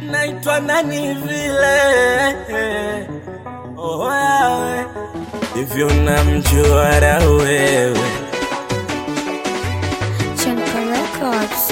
naitwa nani vile oh, wewe hivyo namjuara wewe Chenka Records.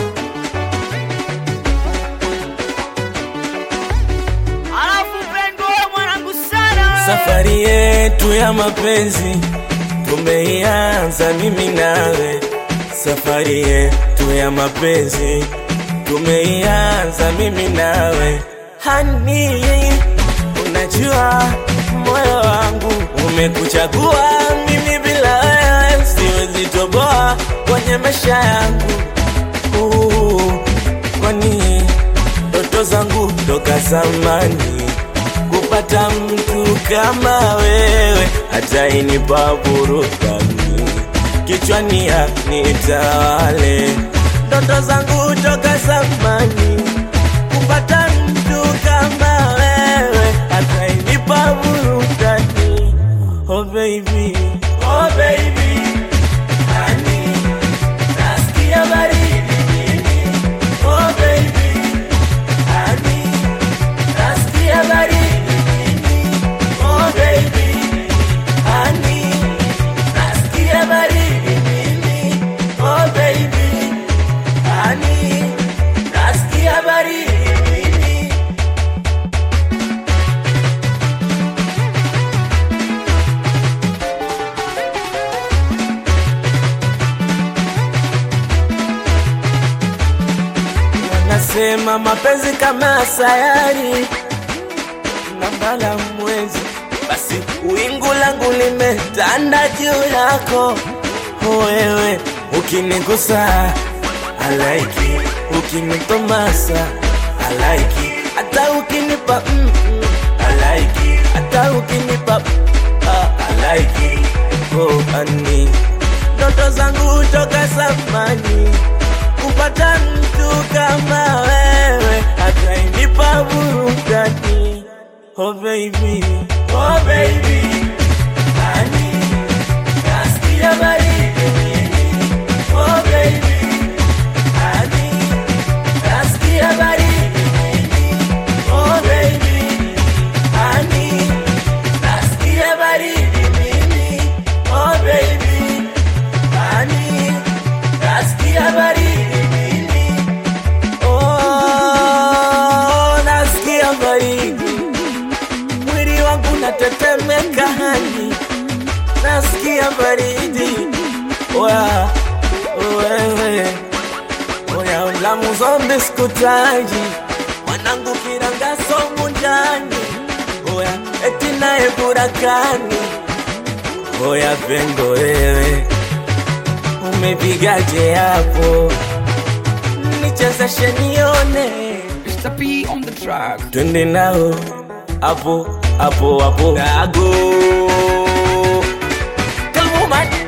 Alafu pendo wewe mwanangu sana wewe. safari yetu ya mapenzi tumeianza mimi nawe safari yetu ya mapenzi tumeianza mimi nawe hani unajua moyo wangu umekuchagua mimi bila wewe siwezi toboa kwenye maisha yangu uh, kwani ndoto zangu toka zamani kupata mtu kama wewe hata inipa burudani kichwani nitawale ndoto zangu toka zamani kupata mtu kama wewe hata inipa burudani oh baby oh baby honey nasikia baridi mimi oh baby honey nasikia baridi mimi oh baby honey nasikia baridi mimi oh baby honey nasikia baridi mimi Wanasema mapenzi kama sayari na mbala mwezi, basi wingu langu limetanda juu yako wewe. Ukinigusa alaiki, ukinitomasa alaiki, hata ukinipa mm, mm, alaiki, hata ukinipa ah, alaiki oh, ani ndoto zangu toka zamani kupata mtu kama wewe atainipa burudani oh baby oh baby honey nasikia baridi mimi oh baby honey nasikia baridi mimi oh baby honey nasikia baridi mimi oh baby honey nasikia baridi mimi oh nasikia baridi mwili wangu natetemeka hani nasikia baridi wa wewe oya ulamu zombi sikutaji mwanangu kirangaso munjani oya eti naye burakani oya pengo wewe umepigaje hapo nichezeshe nione Mr. P on the track. twende nao hapo hapo hapo dago Come on, man.